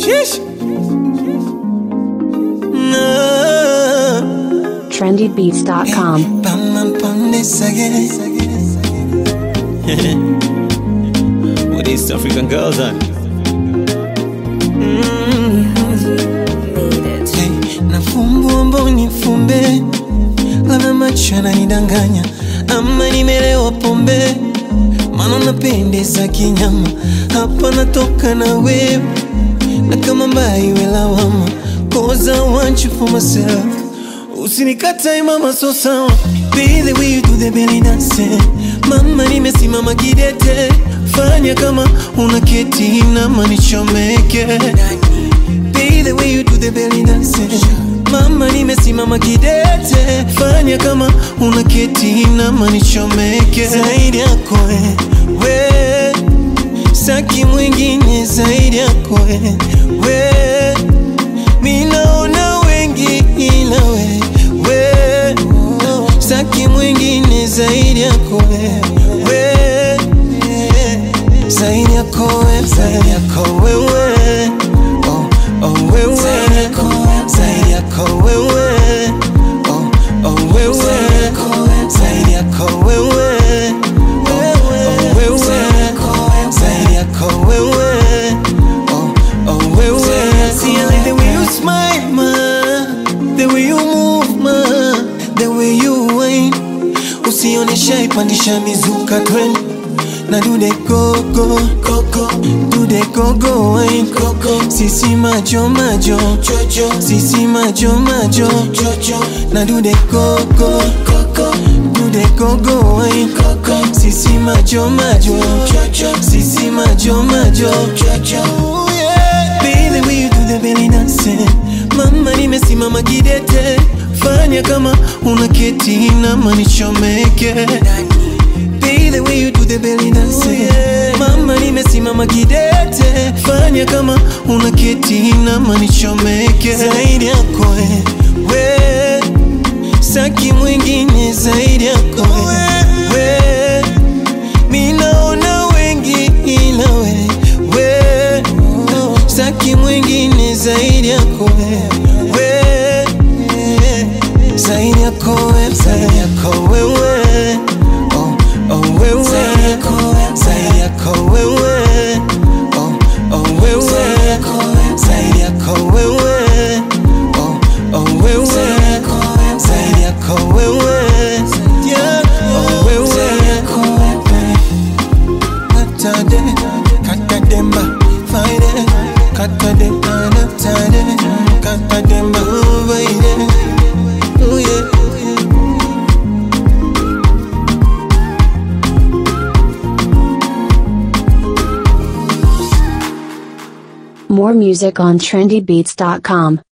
Sheesh. No. trendybeats.com. Bam, bam, bam, this again. With East African girls on. Hey, nafumbua mboni fumbe, labda macho yananidanganya ama nimelewa pombe, maana napendeza kinyama, hapa natoka na wewe na kama mbaya iwe lawama, cause I want you for myself. Usinikatae mama, so sawa, be the way you do the belly dance. Mama, nimesimama kidete, fanya kama unaketi nama nichomeke Be the way you do the belly dance. Mama nimesimama kidete, fanya kama unaketi nama nichomeke. Zaidi yako we, we saki mwingine zaidi yako we, we minaona wengi ila we, we saki mwingine zaidi yako we, we zaidi yako we, zaidi yako wewe oh, oh, wewe zaidi yako wewe oh, oh, wewe zaidi yako wewe oh, oh, wewe zaidi yako wewe oh, oh, wewe See I like the way you smile ma the way you move ma the way you whine usionesha ipandisha mizuka trend na do the go go go go do the go go wine go go sisi majo majo jojo sisi majo majo jojo na do the go go go go do the go go wine go go sisi majo majo jojo sisi majo majo jojo Be the way you do the belly dance Mama nimesimama kidete Fanya kama unaketi nama nichomeke Be the way you do the belly dance Mama nimesimama kidete Fanya kama unaketi nama nichomeke Zaidi yako we, we Saki mwingine zaidi yako we, we Minaona wengi ila we, we Saki mwingine zaidi yako we, we Zaidi yako we, zaidi yako wewe oh, oh, wewe Zaidi yako wewe oh, oh, wewe Zaidi yako wewe oh, oh, wewe Zaidi yako wewe Oh, wewe Katade, katademba, faide, katade, anatade, katademba, uvaide, uye. More music on trendybeats.com.